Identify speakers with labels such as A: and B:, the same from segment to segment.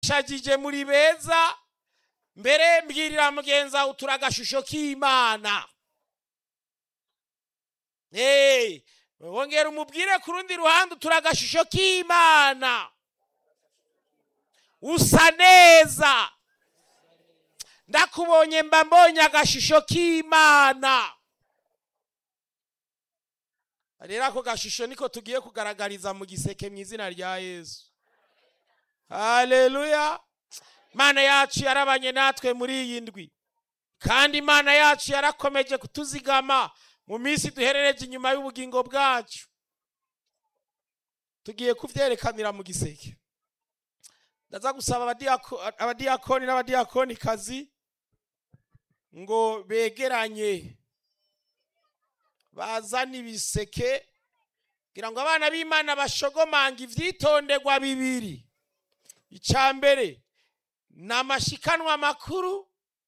A: shagije muri beza mbere mbwirira mugenzi wawe utura agashusho k'imana Eh, wongera umubwire ku rundi ruhande utura agashusho k'imana usa neza ndakubonye mba mbonye agashusho k'imana rero ako gashusho niko tugiye kugaragariza mu giseke mu izina rya yesu haleluya imana yacu yarabanye natwe muri iyi ndwi kandi imana yacu yarakomeje kutuzigama mu minsi duherereje inyuma y'ubugingo bwacu tugiye kubyerekanira mu giseke ndaza gusaba abadiyako- abadiyakoni n'abadiyakonikazi ngo begeranye bazane ibiseke kugira ngo abana b'imana bashogomanga ivyitondegwa bibiri icya mbere ni amashikanwa makuru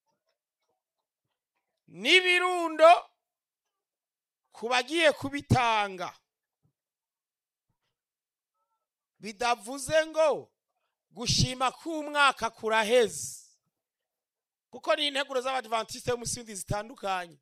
A: n'ibirundo ku bagiye kubitanga bidavuze ngo gushima k'umwaka kuraheze kuko ni integuro z'abadivantisite b'umusinzi zitandukanye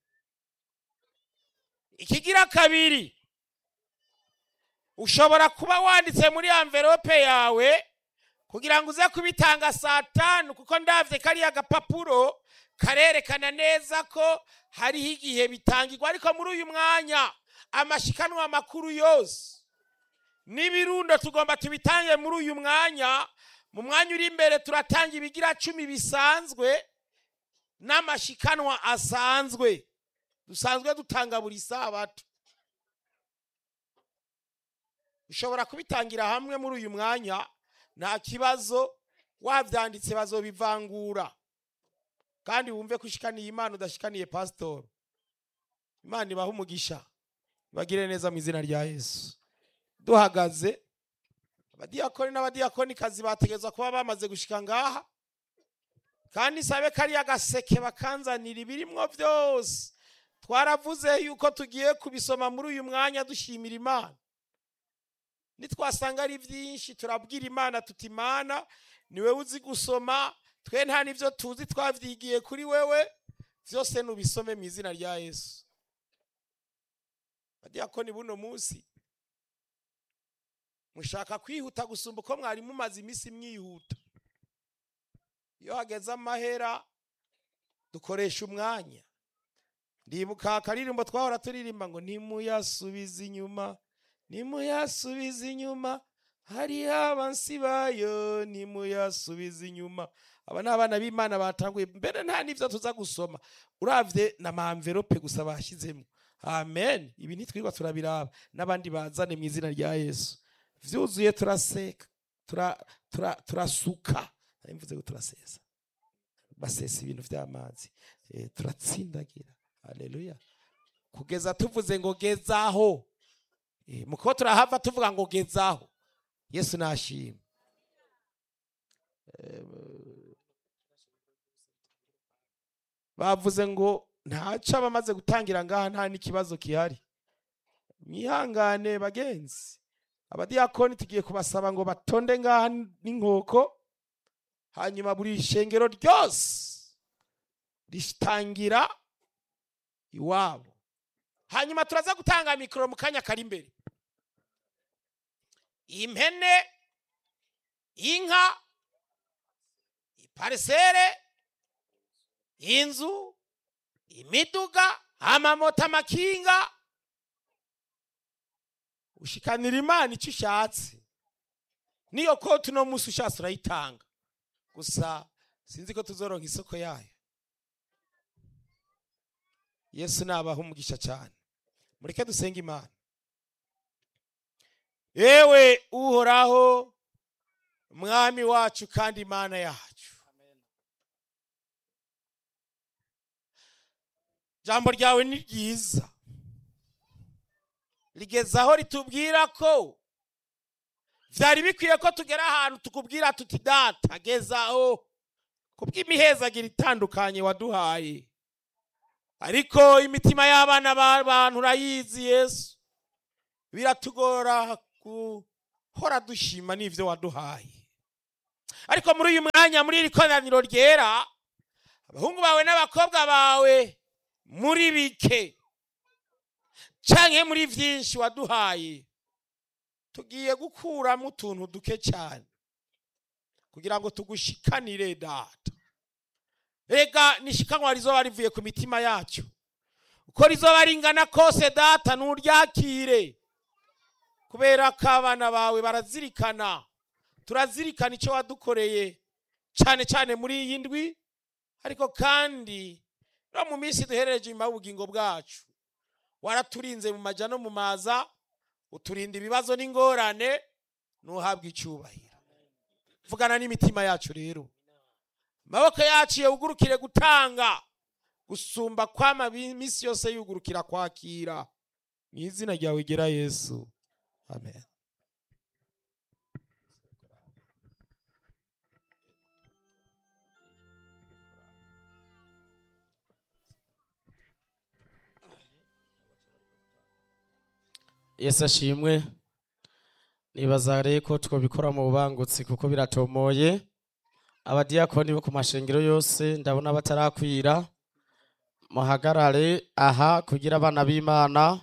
A: ikigira kabiri ushobora kuba wanditse muri amverope yawe kugira ngo uze kubitanga saa tanu kuko ndabye kariya gapapuro karerekana neza ko hariho igihe bitangirwa ariko muri uyu mwanya amashikanwa makuru yose n'ibirundo tugomba tubitange muri uyu mwanya mu mwanya uri imbere turatanga ibigira cumi bisanzwe n'amashikanwa asanzwe dusanzwe dutanga buri sabato ushobora kubitangira hamwe muri uyu mwanya nta kibazo wabyanditse bazobivangura kandi wumve ko ushikaniye imana udashikaniye pasitori imana ibaha umugisha bagire neza mu izina rya yesu duhagaze abadiyakoni n'abadiyakonikazi bategerezwa kuba bamaze gushika ngaha kandi sabe kariya gaseke bakanzanira ibirimwo byose twaravuze yuko tugiye kubisoma muri uyu mwanya dushimira imana nitwasanga ari byinshi turabwira imana tuti imana ni wowe uzi gusoma twe nta n'ibyo tuzi twabyigiye kuri wewe byose nubisome mu izina rya yesu badiyakoni buno munsi mushaka kwihuta gusumba uko mwari mumaze iminsi mwihuta iyo hageze amahera dukoresha umwanya ndibuka akaririmbo twahora turirimba ngo ntimuyasubize inyuma nimuyasubize inyuma hariho abansi bayo nimuyasubize inyuma aba ni abana b'imana batanguye mbere nta n'ibyo tuza gusoma urabye na mamverope gusa bashyizemo amen ibi ntitwirwa turabiraba n'abandi bazane mu izina rya yesu byuzuye turaseka tura- tura- turasuka nari mvuze ngo turasesa basesa ibintu by'amazi Eh, turatsindagira haleluya kugeza tuvuze ngo gezaho Eh, mu kuba turahava tuvuga ngo gezaho yesu nashima Eh, bavuze ngo ntaco abamaze gutangira ngaha nta n'ikibazo gihari mwihangane bagenzi abadiyakoni tugiye kubasaba ngo batonde ngaha n'inkoko hanyuma buri shengero ryose ritangira iwabo hanyuma turaza gutanga mikoro mu kanya kari imbere impene inka iparisere inzu imiduga amamoto amakinga ushikanira imana icyo ushatse niyo koti uno munsi ushatse urayitanga gusa sinzi ko tuzoronka isoko yayo yesu nabaha umugisha cyane mureke dusenge imana yewe uhoraho mwami wacu kandi imana yacu jambo ryawe ni ryiza rigeze aho ritubwira ko byari bikwiye ko tugera ahantu tukubwira tuti data gezaho kubw'imihezagiro itandukanye waduhaye ariko imitima y'abana b'abantu urayizi yesu biratugora guhora dushima n'ibyo waduhaye ariko muri uyu mwanya muri iri koraniro ryera abahungu bawe n'abakobwa bawe muri bike canke muri vyinshi waduhaye tugiye gukuramo utuntu duke cyane kugira ngo tugushikanire data rega nishikanwa rizoba rivuye ku mitima yacu uko rizoba ringana kose data nuryakire kubera ko abana bawe barazirikana turazirikana icyo wadukoreye cyane cyane muri iyi ndwi ariko kandi no mu minsi duherereje inyuma y'ubugingo bwacu waraturinze mu majya no mu maza uturinda ibibazo n'ingorane ntuhabwe icyubahiro vugana n'imitima yacu rero amaboko yacu yugurukire gutanga gusumba kwama iminsi yose yugurukira kwakira mu izina ryawe gera yesu amen
B: yesu ashimwe nibaza rero ko twabikora mu bubangutsi kuko biratomoye abadiyakoni bo ku mashengero yose ndabona batarakwira muhagarare aha kugira abana b'imana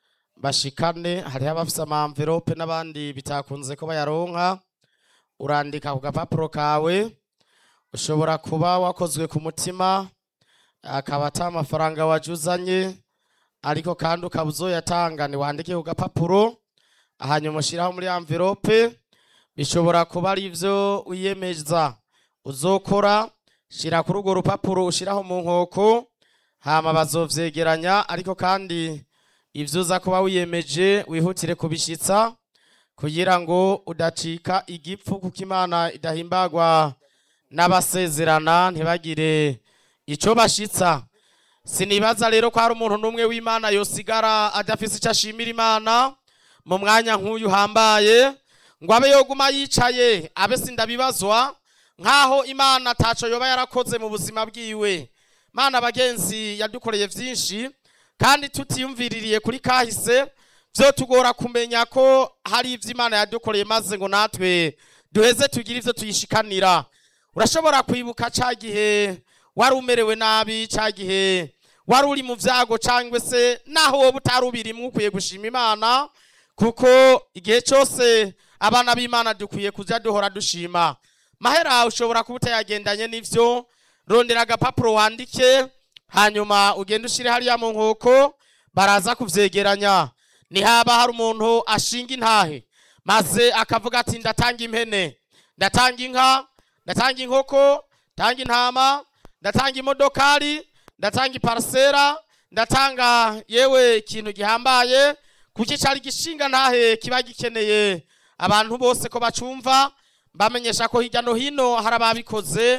B: bashikane hariho abafise amamverope n'abandi bitakunze ko bayaronka urandika ku gapapuro kawe ushobora kuba wakozwe ku mutima akaba ata amafaranga wajuzanye ariko kandi ukaba uzoyatanga ntiwandike ku gapapuro hanyuma ushyiraho muri amverope bishobora kuba ari ibyo wiyemeza uzokora shyira kuri urwo rupapuro ushyiraho mu nkoko hama bazovyegeranya ariko kandi ibyo uza kuba wiyemeje wihutire kubishitsa kugira ngo udacika igipfu kuko imana idahimbagwa n'abasezerana ntibagire icyo bashitsa sinibaza rero ko hari umuntu n'umwe w'imana yosigara adafise icyo ashimira imana mu mwanya nk'uyu uhambaye ngo abe yoguma yicaye abe sindabibazwa nk'aho imana ataco yoba yarakoze mu buzima bwiwe mana bagenzi yadukoreye byinshi kandi tutiyumviririye kuri kahise byo tugora kumenya ko hari ibyo imana yadukoreye maze ngo natwe duheze tugire ibyo tuyishikanira urashobora kwibuka cya gihe wari umerewe nabi cya gihe wari uri mu byago cyangwa se naho wowe utari ubirimo ukwiye gushima imana kuko igihe cyose abana b'imana dukwiye kujya duhora dushima mahera ushobora kuba utayagendanye n'ibyo rondera agapapuro wandike hanyuma ugende ushyire hariya mu nkoko baraza kubyegeranya nihaba hari umuntu ashinga intahe maze akavuga ati ndatanga impene ndatanga inka ndatanga inkoko ndatanga intama ndatanga imodokari ndatanga iparasera ndatanga yewe ikintu gihambaye kuko cyari gishinga ntahe kiba gikeneye abantu bose ko bacumva bamenyesha ko hirya no hino hari ababikoze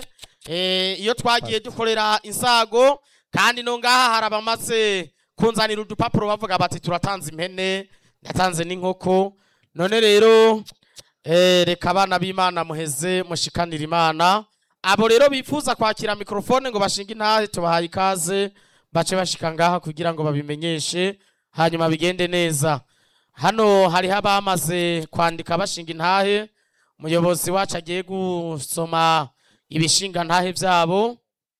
B: iyo twagiye dukorera insago kandi no ngaha hari abamaze kunzanira udupapuro bavuga bati turatanze impene ndatanze n'inkoko none rero reka abana b'imana muheze mushikanira imana abo rero bifuza kwakira mikorofone ngo bashinge intahe tubahaye ikaze bace bashika ngaha kugira ngo babimenyeshe hanyuma bigende neza hano hariho abamaze kwandika bashinga intahe umuyobozi wacu agiye gusoma ibishinga ntahe byabo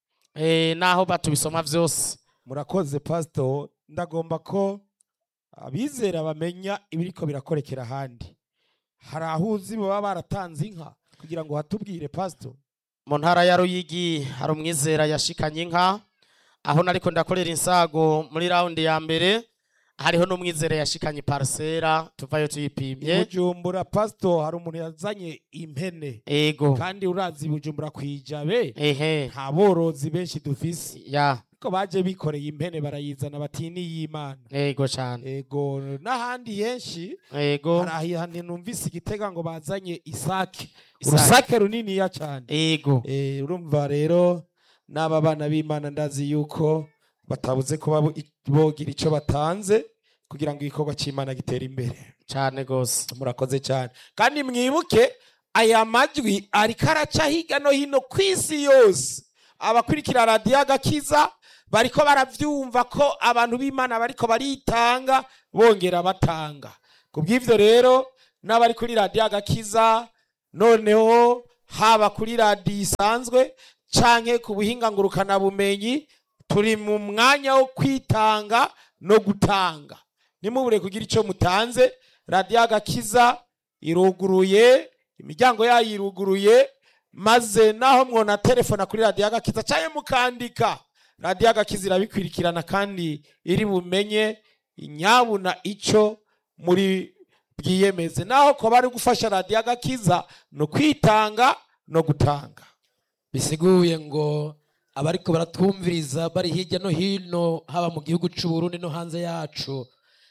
B: naho batubisoma byose
A: murakoze pasito ndagomba ko abizera bamenya ibiriko birakorekera ahandi hari aho uzi baba baratanze inka kugira ngo hatubwire pasito
B: mu ntara ya ruyigi hari umwizera yashikanye inka aho nariko ndakorera insago muri raundi ya mbere hariho n'umwizera yashikanye parisera tuvayo tuyipimye
A: bujumbura pasito hari umuntu yazanye impene
B: ego
A: kandi urazi bujumbura kwijabe
B: ehe
A: nta borozi benshi dufise
B: ya
A: ko baje bikoreye impene barayizana bati ni y'imana
B: ego cyane
A: ego n'ahandi henshi
B: ego
A: hari ahantu numvise igitega ngo bazanye isake
B: Isake.
A: urusake runiniya cyane
B: ego
A: Eh, urumva rero n'aba bana b'imana ndazi yuko batabuze kuba bo- bogira icyo batanze kugira ngo igikorwa cy'imana gitere imbere
B: cyane gose
A: murakoze cyane kandi mwibuke aya majwi ariko araca hirya no hino ku isi yose abakurikira radiyo agakiza bariko baravyumva ko abantu b'imana bariko baritanga bongera batanga ku bw'ivyo rero n'abari kuri radiyo agakiza noneho haba kuri radiyo isanzwe canke ku buhinga ngurukanabumenyi turi mu mwanya wo kwitanga no gutanga nimubure kugira icyo mutanze radiyo agakiza iruguruye imiryango yayo iruguruye maze naho mwona telefona kuri radiyo agakiza cyangwa mukandika radiyo agakiza irabikwirikirana kandi iri bumenye inyabuna icyo muri bwiyemeze naho ko bari gufasha radiyo agakiza ni ukwitanga no gutanga
C: bisiguye ngo abariko baratwumviriza bari hirya no hino haba mu gihugu c'u Burundi no hanze yacu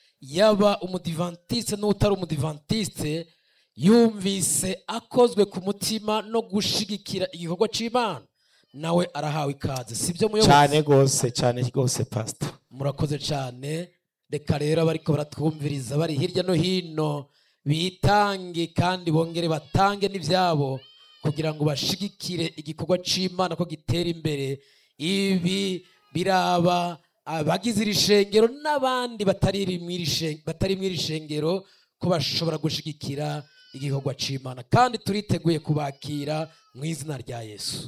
C: yaba umudivantiste n'utari umudivantiste yumvise akozwe ku mutima no gushigikira igikorwa c'imana nawe arahawe ikaze sibyo muyobozi
A: cyane rwose cyane rwose pasita
C: murakoze cyane reka rero abariko baratwumviriza bari hirya no hino bitange kandi bongere batange n'ibyabo kugira ngo bashigikire igikorwa c'imana ko gitera imbere ibi biraba abagize iri shengero n'abandi batari mw'iri shen- batari mw'iri shengero ko bashobora gushigikira igikorwa c'imana kandi turiteguye kubakira mu izina rya yesu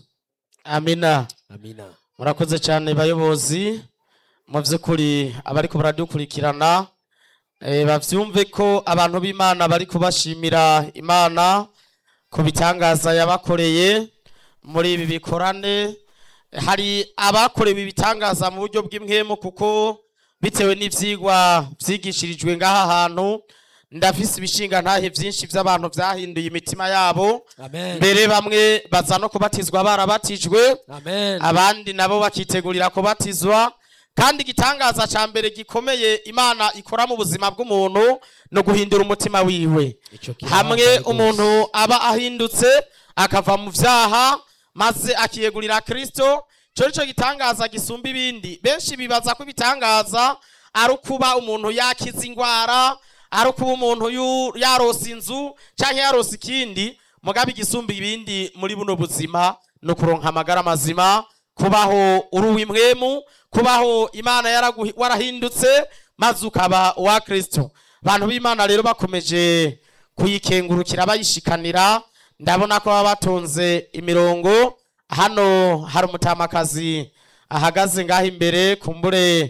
B: amina
C: amina
B: murakoze cyane bayobozi mu by'ukuri abariko baradukurikirana eh, bavyumve ko abantu b'imana bari kubashimira imana ku bitangaza yabakoreye muri ibi bikorane hari abakorewe ibitangaza mu buryo bw'imwemu kuko bitewe n'ivyigwa vyigishirijwe ngaha hantu ndafise ibishinga ntahe vyinshi vy'abantu vyahinduye imitima yabo
C: amen
B: mbere bamwe baza no kubatizwa barabatijwe
C: amen
B: abandi nabo bakitegurira kubatizwa kandi igitangaza ca mbere gikomeye imana ikora mu buzima bw'umuntu no guhindura umutima wiwe
C: Ico kibanza
B: hamwe
C: rwose.
B: umuntu aba ahindutse akava mu vyaha maze akiyegurira kristo ico nico gitangaza gisumba ibindi benshi bibaza ko ibitangaza ari ukuba umuntu yakiza ingwara ari ukuba umuntu yu- yarose inzu canke yarose ikindi mugabe igisumba ibindi muri buno buzima no kuronka amagara mazima kubaho uri uw'imwemu kubaho imana yaraguhi- warahindutse maze ukaba uwa kristo abantu b'imana rero bakomeje kuyikengurukira bayishikanira ndabona ko baba batonze imirongo hano hari umutamakazi ahagaze ngaho imbere kumbure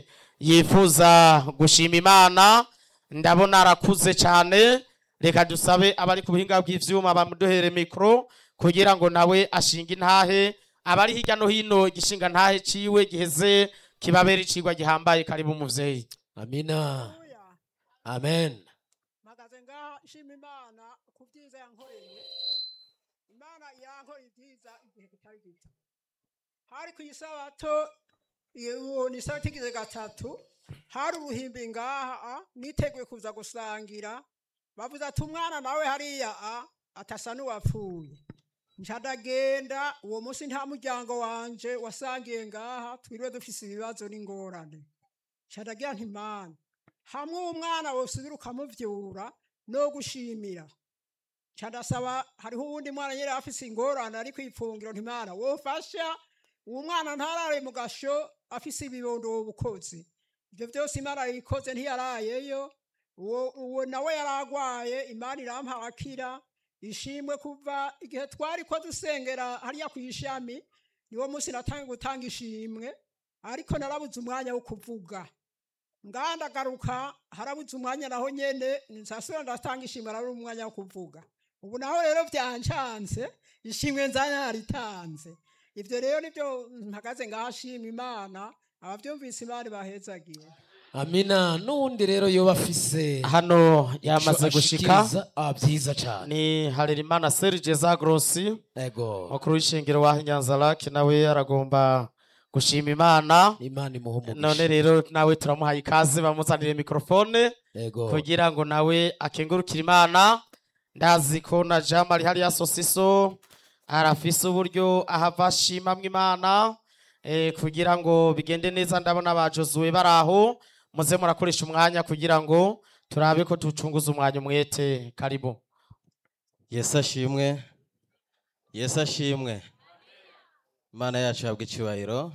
B: yifuza gushima imana ndabona arakuze cyane reka dusabe abari ku buhinga bw'ivyuma bamuduhere mikoro kugira ngo nawe ashinge intahe abari hirya no hino igishinga ntahe ciwe giheze kibabera icigwa gihambaye karibu muvyeyi
C: amina
D: Haleluya.
C: amen
D: mpagaze ngaha nshima imana ku byiza yankoreye imana yankoreye ibyiza igihe kitari gito hari ku isabato iyo- uwo ni isabato igize gatatu hari uruhimbi ngaha a, niteguye kuza gusangira bavuze ati umwana nawe hariya a, atasa n'uwapfuye nca ndagenda uwo munsi nta muryango wanje wasangiye ngaha twiriwe dufise ibibazo n'ingorane nca ndagira nti mana hamwe umwana wosubira ukamuvyura no gushimira nca ndasaba hariho uwundi mwana nyene afise ingorane ari kwipfungiro ntimana wofasha uwo mwana ntarare mu gasho afise ibibondo wobukozi ivyo vyose imana yikoze ntiyarayeyo uwo uwo nawe yaragwaye imana irampa arakira ishimwe kuva igihe twari ko dusengera hariya ku ishami niwo munsi natangiye gutanga ishimwe ariko narabuze umwanya wo kuvuga ngandagaruka harabuze umwanya naho nyene nsasubira ndatanga ishimwe arabura umwanya wo kuvuga ubu naho rero byancanze ishimwe nzanya naritanze ivyo rero nivyo mpagaze ngashima imana abavyumvise imana bahezagiwe
C: amina n'uwundi rero yoba afise
B: hano yamaze
C: ico
B: gushika
C: ashikiriza, ah, vyiza cane
B: ni harerimana serge zagrosi
C: ego
B: mukuru w'ishengero wa nyanzarake nawe aragomba gushima imana
C: imana imuha umugisha
B: none rero nawe turamuhaye ikaze bamuzanire mikrofone
C: ego
B: kugira ngo nawe akengurukire imana ndazi ko na jean marie hariya sosiso arafise uburyo ahava ashimamwo imana eh, kugira ngo bigende neza ndabona ba josuwe bari aho muze murakoresha umwanya kugira ngo turabe ko ducunguza umwanya umwete karibu
E: yesu ashimwe yesu ashimwe imana yacu yabwa icyubahiro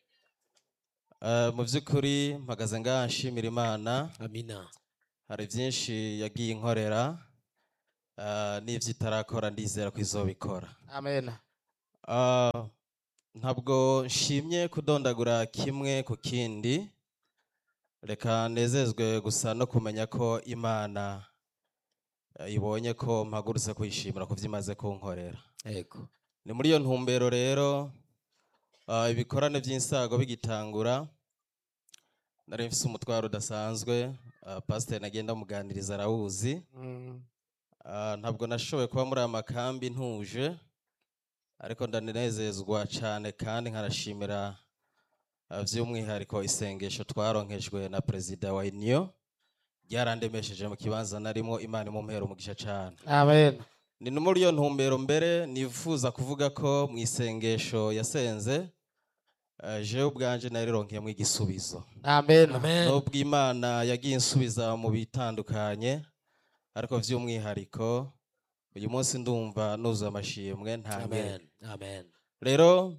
E: Eh, mu by'ukuri mpagaze ngaha nshimira imana
C: amina
E: hari byinshi yagiye inkorera ah, n'ivyo itarakora ndizera ko izobikora
B: amena
E: Ah, ntabwo nshimye kudondagura kimwe ku kindi reka nezezwe gusa no kumenya ko imana eh, ibonye ko mpagurutse kuyishimira ku byo imaze kunkorera
C: yego
E: ni muri iyo ntumbero rero ah, ibikorane by'insago bigitangura nari mfise umutwaro udasanzwe ah, pasiteri nagenda muganiriza arawuzi
B: Mm.
E: Ah, ntabwo nashoboye kuba muri aya makambi ntuje ariko ndanezezwa cyane kandi nkanashimira ah, by'umwihariko isengesho twaronkejwe na perezida wa uniyo ryarandemesheje mu kibanza narimo imana imumpera umugisha cyane
B: amena
E: ni no muri iyo ntumbero mbere nifuza kuvuga ko mu isengesho yasenze eh, jewe ubwanje narironkeyemo igisubizo
B: amena
C: amen
E: nubwo imana yagiye insubiza mu bitandukanye ariko by'umwihariko uyu munsi ndumva nuzuye amashimwe nta
C: amen amen
E: rero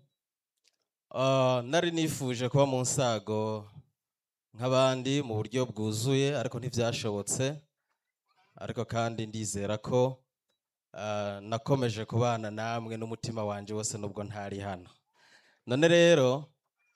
E: ah, nari nifuje kuba mu nsago nk'abandi mu buryo bwuzuye ariko ntibyashobotse ariko kandi ndizera ko ah, nakomeje kubana namwe n'umutima wanjye wose nubwo ntari hano none rero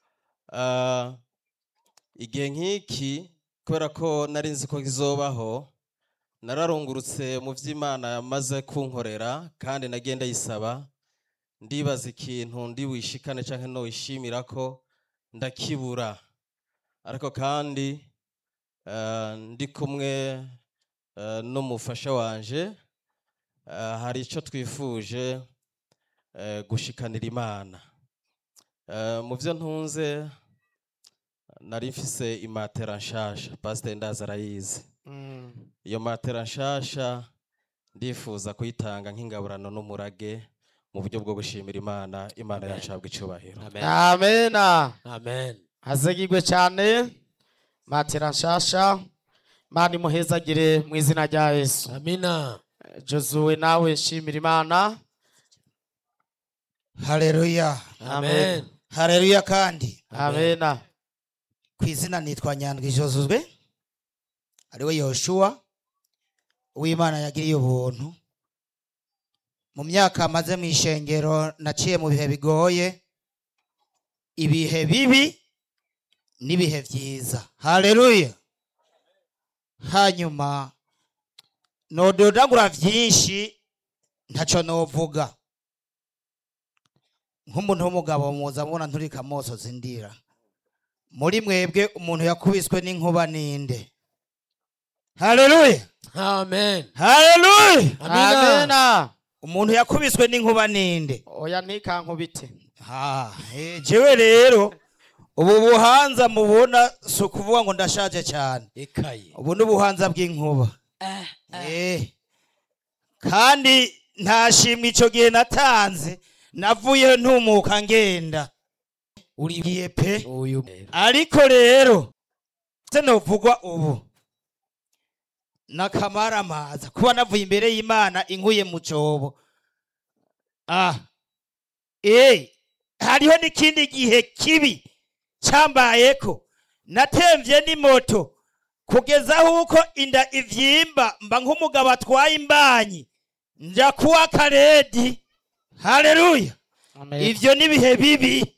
E: ah, igihe nk'iki kubera ko nari nzi ko kizobaho nararungurutse mu by'imana yamaze kunkorera kandi nagenda yisaba ndibaza ikintu ndi wishikane cyangwa nowishimira ko ndakibura ariko kandi eh, ndi kumwe eh, n'umufasha wanje eh, hari icyo twifuje eh, gushikanira imana Eh, mu byo ntunze nari mfise imatera nshasha pasiteri ndaza arayizi
B: Mm.
E: iyo matera nshasha ndifuza kuyitanga nk'ingaburano n'umurage mu buryo bwo gushimira imana imana yacu habwa icyubahiro
C: amen
B: amena
C: amen
B: hazegirwe cyane matera nshasha imana imuhezagire mu izina rya yesu
C: amina
B: jozuwe nawe shimira imana
F: hareruya
C: amen
F: hareruya kandi
B: amena
F: ku izina nitwa nyandwi josuzwe ariwe yoshuwa uw'imana yagiriye ubuntu mu myaka amaze mu ishengero naciye mu bihe bigoye ibihe bibi n'ibihe byiza hareruya hanyuma nododagura byinshi ntacyo novuga nk'umuntu w'umugabo muza mubona nturika amoso zindira muri mwebwe umuntu yakubiswe n'inkuba ninde haleluya
C: amen
F: haleluya
C: amina
B: amena
F: umuntu yakubiswe n'inkuba ninde
B: oya ntikankubite
F: ha eh, jewe rero ubu buhanza mubona si ukuvuga ngo ndashaje cyane
C: ikaye
F: ubu ni ubuhanza bw'inkuba Eh. kandi ntashimwe icyo gihe natanze navuyeho ntumuka ngenda
C: uri
F: ngiye pe
C: uyu
F: ariko rero se novugwa ubu nakamaramaza kuba navuye imbere y'imana inkuye mu cobo ah eh hariho n'ikindi gihe kibi cyambayeko natemvye n'imoto kugeza aho uko inda ivyimba mba nk'umugabo atwaye imbanyi nja kuwa karedi haleluya
B: Amen.
F: ivyo ni ibihe bibi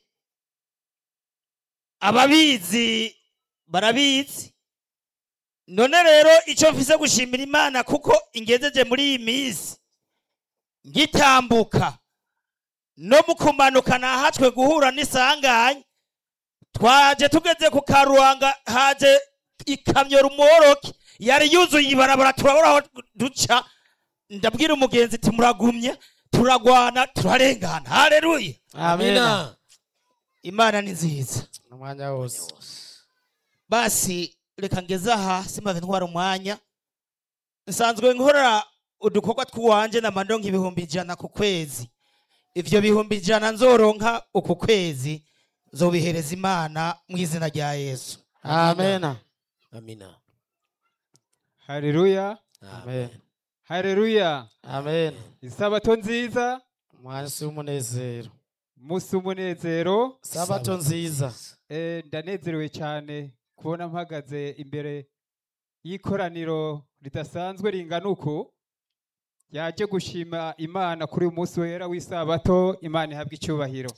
F: ababizi barabizi none rero icyo mfise gushimira imana kuko ingejeje muri iyi minsi ngitambuka no mu kumanuka nahatswe guhura n'isanganya twaje tugeze ku karuhanga haje ikamyo rumoroke yari yuzuye ibarabara turabura aho duca ndabwira umugenzi ati muragumye turagwana turarengana haleluya
B: amena
C: amina
F: imana ni nziza
B: umwanya wose
F: basi reka ngeze aha simave ntwara umwanya nsanzwe nkora udukorwa tw'iwanje na mandonka ibihumbi ijana ku kwezi ivyo bihumbi ijana nzoronka uku kwezi nzobihereza imana mu izina rya yesu
B: amena
C: amina
G: Haleluya,
B: amen
G: haleluya.
B: amen
G: Isabato nziza,
B: umunsi w'umunezero
G: musi umunezero.
B: sabato nziza
G: Eh, ndanezerewe cyane kubona mpagaze imbere y'ikoraniro ridasanzwe ringana uku. yaje gushima imana kuri uyu munsi wera w'isabato imana ihabwa icyubahiro